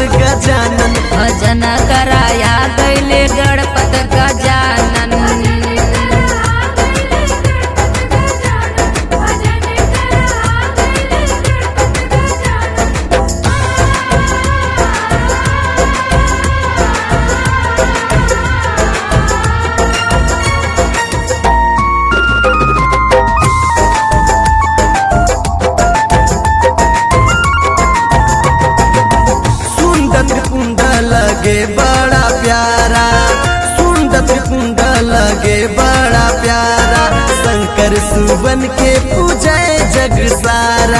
गजानन भजन कराया गैले गणपत गजानन सुंदर कुंड लगे बड़ा प्यारा सुंदर कुंड लगे बड़ा प्यारा शंकर सुवन के पूजे जग सारा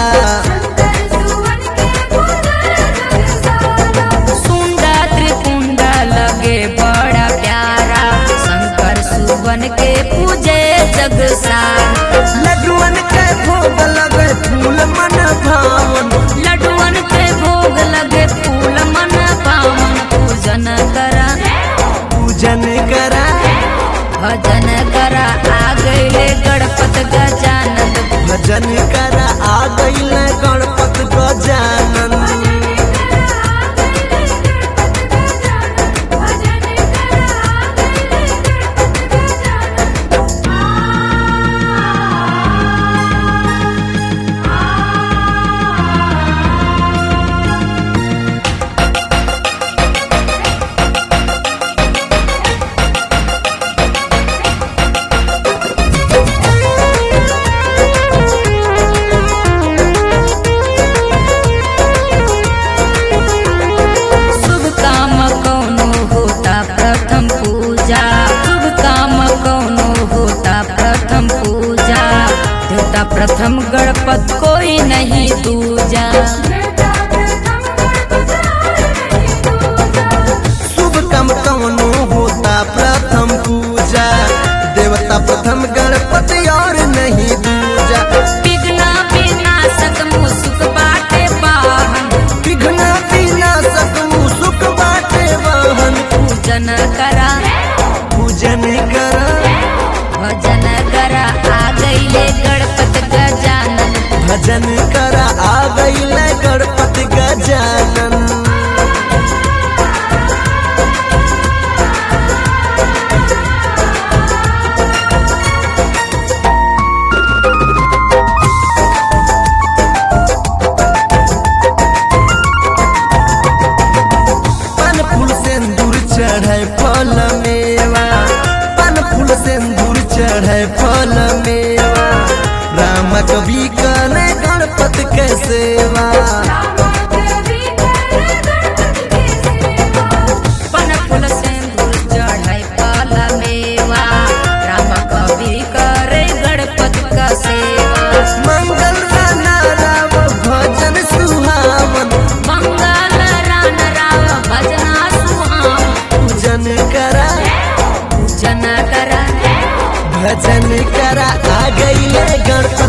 सुंदर त्रिकुंड लगे बड़ा प्यारा शंकर सुवन के पूजे जग सार लड्डुअन के भोग लगे फूल मन भावन लड्डुअन के भोग लगे फूल मन पावन पूजन करा पूजन करा भजन करा आ गईले गणपत गजानन भजन करा आ गईल गणपत गजानन शुभ काम कौनो होता प्रथम पूजा शुभ काम कौनो होता प्रथम पूजा देवता प्रथम गणपत कोई नहीं दूजा शुभ काम कौनो होता प्रथम पूजा देवता प्रथम गणपति और नहीं दूजा विघ्न विनाशक मुसुक बाटे पाहन विघ्न विनाशक सुख बाटे वाहन पूजन करा पूजन करा भजन करा आ गईले गणपत गजानन भजन करा आ गईल गणपति गजानन पन फूल सिंदूर चढ़े फल मेवा पन फूल सिंदूर चढ़े फल मेवा राम कवि कने गणपति के सेवा पन फूल सिंदूर चढ़ाई फल मेवा राम कवि करे गणपत का सेवा मंगल राना राव भजन सुहावन मंगल रान राव भजना सुहाम पूजन करा पूजन करा भजन करा आ गई गणपति